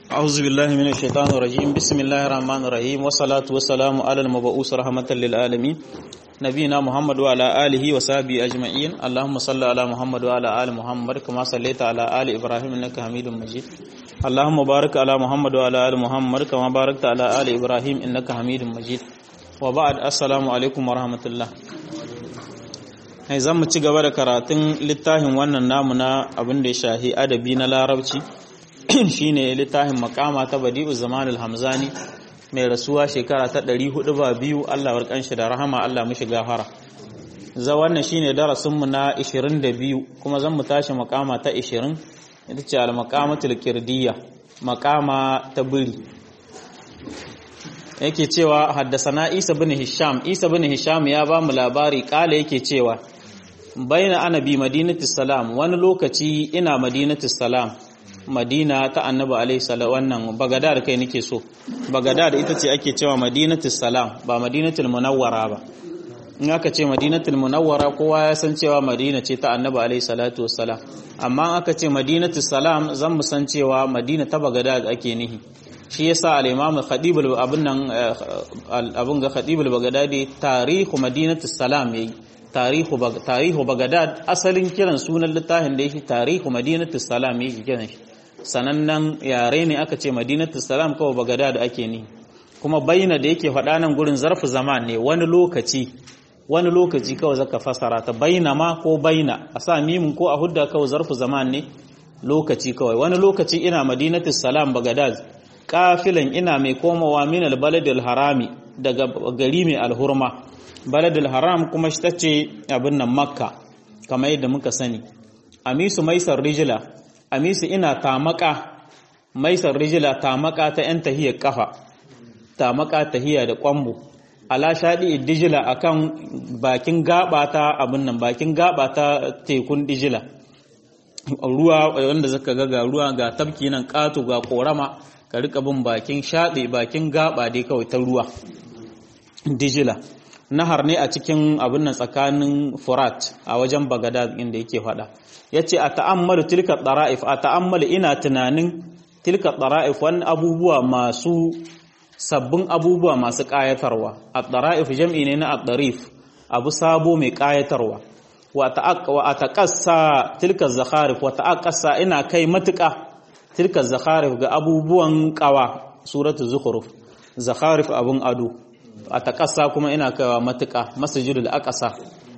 أعوذ بالله من الشيطان الرجيم بسم الله الرحمن الرحيم والصلاة والسلام على المبعوث رحمة للعالمين نبينا محمد وعلى آله وصحبه أجمعين اللهم صل على محمد وعلى آل محمد كما صليت على آل إبراهيم إنك حميد مجيد اللهم بارك على محمد وعلى آل محمد كما باركت على آل إبراهيم إنك حميد مجيد وبعد السلام عليكم ورحمة الله Hai zan mu ci gaba da karatun littafin wannan namu na abin da ya shahi adabi na larabci shine littafin makama ta badi'u zamanul hamzani mai rasuwa shekara ta 400 ba biyu Allah warkan shi da rahama Allah mishi gafara za wannan shine darasin mu na 22 kuma zan mu tashi makama ta 20 ita ce al maqamatul kirdiyya makama ta biri yake cewa haddasana Isa bin Hisham Isa bin Hisham ya ba mu labari kala yake cewa baina ana bi madinatus salam wani lokaci ina madinatus salam madina ta annabi alaihi salam wannan bagadad kai nake so bagadad ita ce ake cewa madinatus salam ba madinatul munawwara ba in aka ce madinatul munawwara kowa ya san cewa madina ce ta annabi alaihi salatu wassalam amma aka ce madinatus salam zan mu san cewa madina ta bagadad ake nihi shi yasa al-imam khadib abun nan abun ga khadib al-baghdadi tarihu madinatus salam yayi tarihu tarihu bagadad asalin kiran sunan littafin da yake tarihu madinatus salam yake kiran shi sanannen yare ne aka ce madinatus salam kawai bagadad ake ni kuma baina da yake faɗa nan gurin zarfu zaman ne wani lokaci wani lokaci kawai zaka fasara ta baina ma ko baina a sa mimin ko a hudda kawai zarfu zaman ne lokaci kawai wani lokaci ina madinatus salam bagadad kafilan ina mai komawa min albaladil harami daga gari mai alhurma baladil haram kuma shi tace abin nan makka kamar yadda muka sani amisu maisar rijila amisu ina tamaka maisar rijila tamaka ta yan tahiyar kafa tamaka tahiya da kwambo ala shaɗi dijila akan bakin gaba ta abin nan bakin gaba ta tekun dijila ruwa wanda zaka ga ga ruwa ga tabki nan ƙato ga korama ka rika bin bakin shaɗe bakin gaba dai kawai ta ruwa dijila nahar ne a cikin abin nan tsakanin furat a wajen bagada inda yake faɗa ya ce a ta'ammalu tilka ɗara'if a ta'ammalu ina tunanin tilka ɗara'if wani abubuwa masu sabbin abubuwa masu ƙayatarwa a ɗara'if jam'i ne na ɗarif abu sabo mai ƙayatarwa wa a taƙassa tilka zakharif wa taƙassa ina kai matuƙa tilka zakharif ga abubuwan ƙawa suratu zukhruf zakharif abun ado a taƙasa kuma ina kaiwa matuƙa masajidul aqsa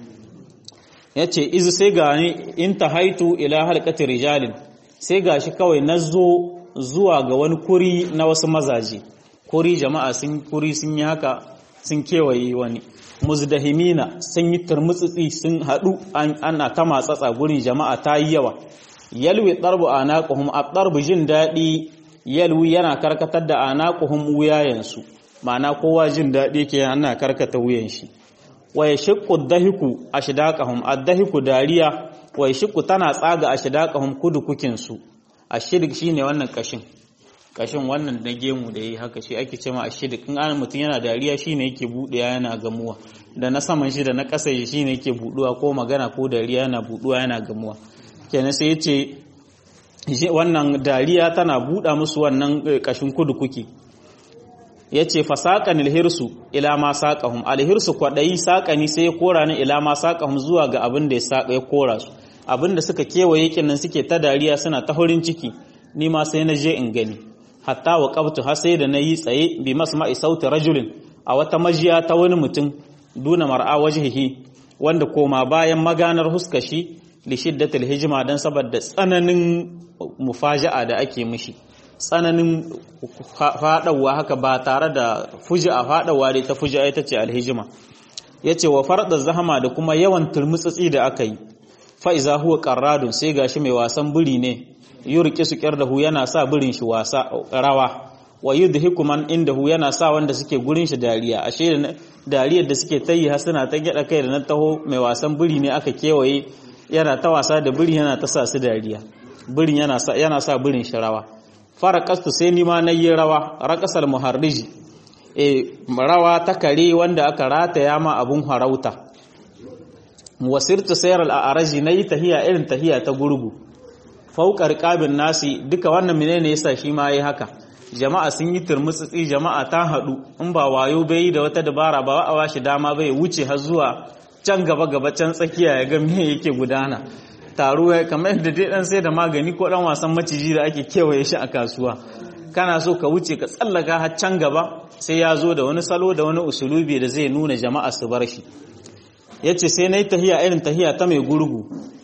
yace izu sai ga ni in haitu ila halqati rijalin sai gashi kawai nazo zuwa ga wani kuri na wasu mazaje kuri jama'a sun kuri sun yi haka sun kewaye wani muzdahimina sun yi turmutsitsi sun haɗu ana ta matsatsa gurin jama'a ta yi yawa yalwi darbu anaquhum at-darbu jin daɗi yalwi yana karkatar da anaquhum wuyayensu ma'ana kowa jin daɗi ke ana karkata wuyan shi wa yashqu ad-dahiku ashdaqahum ad-dahiku dariya wa yashqu tana tsaga ashdaqahum kudukukin su ashidik shine wannan kashin kashin wannan na gemu da yi haka shi ake cewa ashidik in an mutum yana dariya shine yake buɗewa yana gamuwa da na saman shi da na ƙasa shi shine yake buɗuwa ko magana ko dariya yana buɗuwa yana gamuwa kenan sai yace wannan dariya tana buɗa musu wannan kashin kudukuki ya ce fasaƙan alhirsu ila ma saƙahum alhirsu kwaɗayi saƙani sai ya kora ni ila ma saƙahum zuwa ga abin da ya saƙa ya kora su abin da suka kewaye kinnan suke ta dariya suna ta hurin ciki ni ma sai na je in gani hatta wa qabtu har sai da na yi tsaye bi masma'i sauti rajulin a wata majiya ta wani mutum duna mar'a wajhihi wanda koma bayan maganar huskashi li shiddatil hijma dan saboda tsananin mufaja'a da ake mishi tsananin faɗawa haka ba tare da fuji a faɗawa dai ta fuji ita ce alhijima ya ce wa farɗa zahama da kuma yawan turmutsitsi da aka yi fa'iza huwa ƙarradun sai gashi mai wasan biri ne yi riƙe su ƙyar da hu yana sa birin shi wasa rawa wa yi da hikuman inda hu yana sa wanda suke gurin shi dariya ashe dariyar da suke ta yi har suna ta gyaɗa kai da na taho mai wasan biri ne aka kewaye yana ta wasa da biri yana ta sa su dariya birin yana sa birin shi rawa fara kastu sai nima na yi rawa raƙasar muharriji e rawa ta kare wanda aka rataya ma abun harauta wasirtu sayar al'araji na yi tahiya irin tahiya ta gurgu fauƙar ƙabin nasi duka wannan menene yasa shi ma yi haka jama'a sun yi turmutsitsi jama'a ta haɗu in ba wayo bai da wata dabara ba a bashi dama bai wuce har zuwa can gaba gaba can tsakiya ya ga me yake gudana taro ya kamar yadda dai dan sai da magani ko dan wasan maciji da ake kewaye shi a kasuwa kana so ka wuce ka tsallaka har can gaba sai ya zo da wani salo da wani usulubi da zai nuna jama'a su bar shi yace sai nayi tahiya irin tahiya ta mai gurgu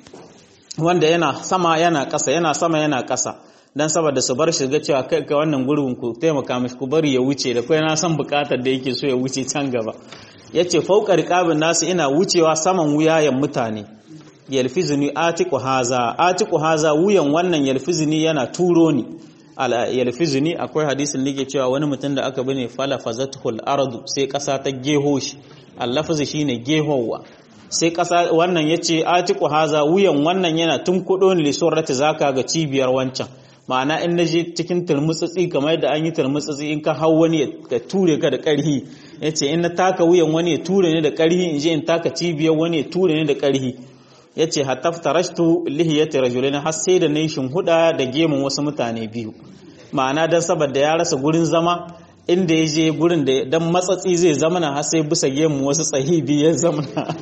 wanda yana sama yana ƙasa yana sama yana ƙasa dan saboda su bar shi ga cewa kai ga wannan gurbin ku taimaka mishi ku bari ya wuce da kai na san bukatar da yake so ya wuce can gaba yace fauka riqabin nasu ina wucewa saman wuyayen mutane yalfizuni atiqu haza atiqu haza wuyan wannan yalfizuni yana turo ni yalfizuni akwai hadisin da yake cewa wani mutum da aka bane fala fazatul ardu sai kasa ta geho shi allafazi shine gehowa sai kasa wannan yace atiqu haza wuyan wannan yana tunkudo ni lisurrati zaka ga cibiyar wancan ma'ana in naje cikin turmutsatsi kamar yadda an yi turmutsatsi in ka hau wani ya ture ka da ƙarhi yace in na taka wuyan wani ya ture ni da ƙarhi in je in taka cibiyar wani ya ture ni da ƙarhi yace hatta tarashtu lihiyati rajulain har sai da nayi huda da gemun wasu mutane biyu ma'ana dan saboda ya rasa gurin zama inda ya je gurin da dan matsatsi zai zamana har sai bisa gemu wasu tsahibi ya zamana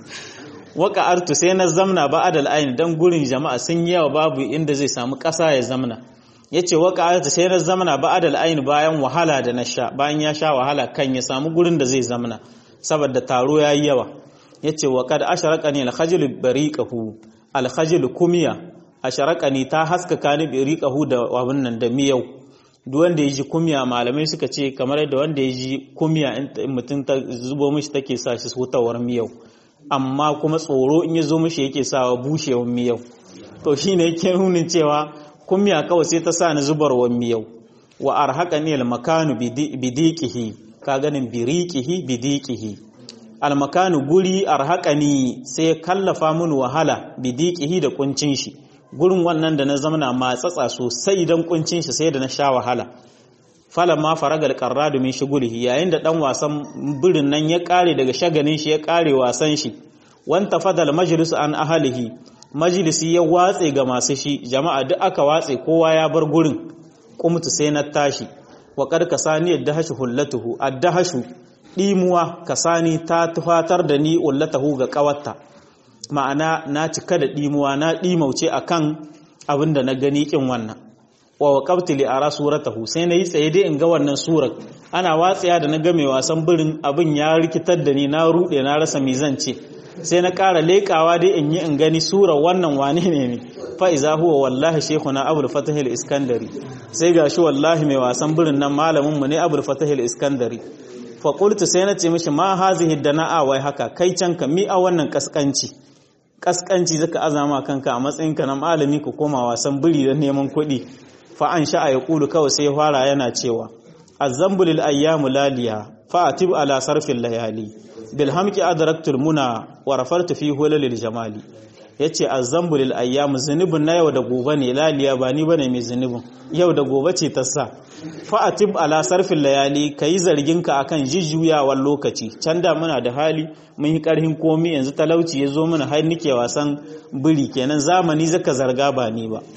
waka artu sai na zamna ba adal ayin dan gurin jama'a sun yi yawa babu inda zai samu ƙasa ya zamna yace waka artu sai na zamna ba adal ayin bayan wahala da na sha bayan ya sha wahala kan ya samu gurin da zai zamna saboda taro yayi yawa yace wa kad asharaqani al-khajl bariqahu al-khajl kumiya asharaqani ta haskaka ni bariqahu da abun nan da miyau duk wanda ya ji kumya malamai suka ce kamar yadda wanda ya ji kumya in mutum ta zubo mishi take sa shi hutawar miyau amma kuma tsoro in ya zo mishi yake sawa bushewar miyau to shine yake nunin cewa kumya kawai sai ta sa ni zubarwar miyau wa arhaqani al-makanu bidiqihi ka ganin biriqihi bidiqihi al-makanu guri arhaqani sai kallafa mun wahala bidiqihi da kuncin shi gurin wannan da na zamana matsatsa sosai don kuncin shi sai da na sha wahala falan ma faragal qarradu min shugulihi yayin da dan wasan birin nan ya kare daga shaganin shi ya kare wasan shi wanta fadal majlis an ahlihi majlisi ya watse ga masu shi jama'a duk aka watse kowa ya bar gurin kumtu sai na tashi wa qad kasani addahashu hullatuhu addahashu dimuwa kasani ta tufatar da ni ullatahu ga kawatta ma'ana na cika da ɗimuwa na ɗimauce a kan abin da na gani ƙin wannan wa waƙabti li ara suratahu sai na yi tsaye dai in ga wannan surar ana watsaya da na game wasan birin abin ya rikitar da ni na ruɗe na rasa mizance sai na ƙara leƙawa dai in yi in gani surar wannan wane ne ne fa iza huwa wallahi shekuna abul fatah iskandari sai gashi wallahi mai wasan birin nan malamin mu ne abul fatah iskandari fa qultu sai na ce mishi ma hazihi dana'a wai haka kai can ka mi a wannan kaskanci kaskanci zaka azama kanka a matsayinka na malami ka koma wasan biri don neman kuɗi fa an sha'a ya kulu kawai sai fara yana cewa azzambu lil ayyamu laliya fa atib ala sarfil layali bil hamki adraktul muna wa rafartu fi hulalil jamali yace azzambu lil ayyamu zunubin na yau da gobe ne laliya ba ni bane mai zunubin yau da gobe ce ta sa fa atib ala sarfil layali kai zargin ka akan jijjuyawar lokaci can da muna da hali mun yi karhin komi yanzu talauci ya zo mana har nike wasan biri kenan zamani zaka zarga ba ni ba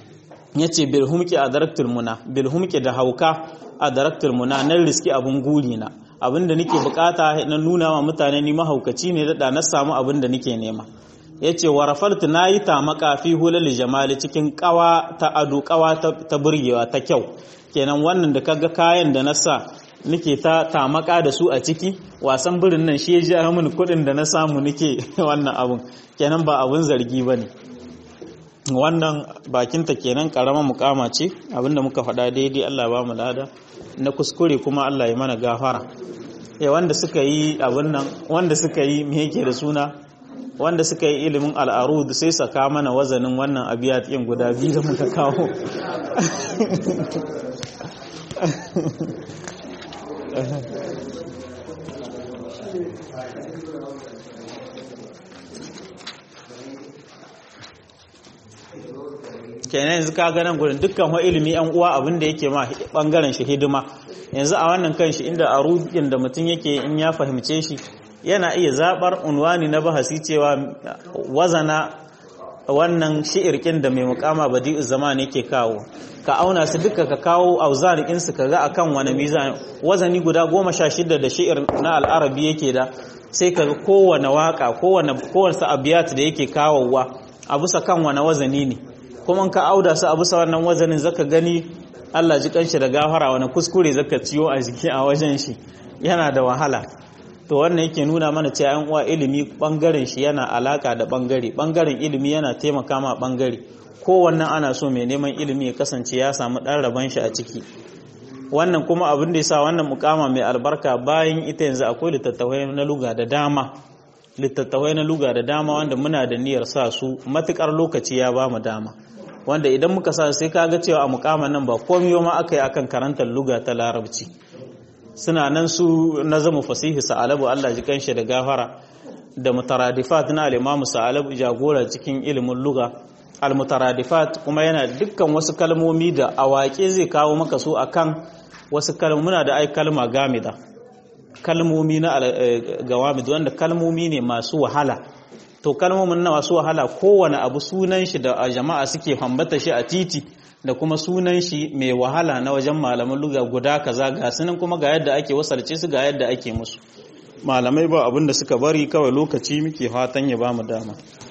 yace bil humki adraktul muna bil humki da hauka adraktul muna nan riski abun guri na abinda nake bukata na nuna wa mutane ni mahaukaci ne da na samu abinda nake nema yace wa rafaltu nayi tamaka fi hulal jamali cikin kawa ta ado kawa ta burgewa ta kyau kenan wannan da kaga kayan da na sa nake ta tamaka da su a ciki wasan birin nan shi ya ji mini kuɗin da na samu nake wannan abun kenan ba abun zargi bane wannan bakinta kenan karama mukama ce abinda muka faɗa daidai Allah ba mu lada na kuskure kuma Allah ya mana gafara ya wanda suka yi abin nan wanda suka yi me yake da suna wanda suka yi ilimin al'arud sai saka mana wazanin wannan abiyat ɗin guda biyu da muka kawo kenan yanzu ka ganin gudun dukkan wa ilimi yan uwa abin da yake ma bangaren shi hidima yanzu a wannan kan shi inda arudin da mutum yake in ya fahimce shi yana iya zabar unwani na bahasi cewa wazana wannan shi'irkin da mai mukama badi'u zaman yake kawo ka auna su duka ka kawo auzanikin su kaga akan wani mizan wazani guda goma sha shida da shi'ir na al'arabi yake da sai kaga kowane waka kowane kowace abiyat da yake kawowa a bisa kan wani wazani ne kuma ka auda su a bisa wannan wazanin zaka gani Allah ji kanshi da gafara wani kuskure zaka ciyo a jiki a wajen shi yana da wahala to wannan yake nuna mana cewa yan uwa ilimi bangaren shi yana alaka da bangare bangaren ilimi yana taimaka ma bangare kowanne ana so mai neman ilimi ya kasance ya samu dan raban shi a ciki wannan kuma abin da yasa wannan mukama mai albarka bayan ita yanzu akwai littattafai na luga da dama littattafai na luga da dama wanda muna da niyyar sa su matukar lokaci ya ba mu dama wanda idan muka sa sai kaga cewa a mukaman nan ba komai ma aka yi akan karantar luga ta larabci suna nan su nazamu fasihi sa'alabu Allah ji kanshi da gafara da mutaradifat na al-imamu sa'alabu jagora cikin ilimin luga al-mutaradifat kuma yana dukkan wasu kalmomi da awaƙe zai kawo maka su akan wasu kalmuna da ai kalma gamida kalmomi na gawamid wanda kalmomi ne masu wahala to kalmomin na masu wahala kowane abu sunan shi da jama'a suke hambata shi a titi da kuma sunan shi mai wahala na wajen malaman luga guda kaza ga sunan kuma ga yadda ake wasarce su ga yadda ake musu malamai ba abin da suka bari kawai lokaci muke fatan ya ba mu dama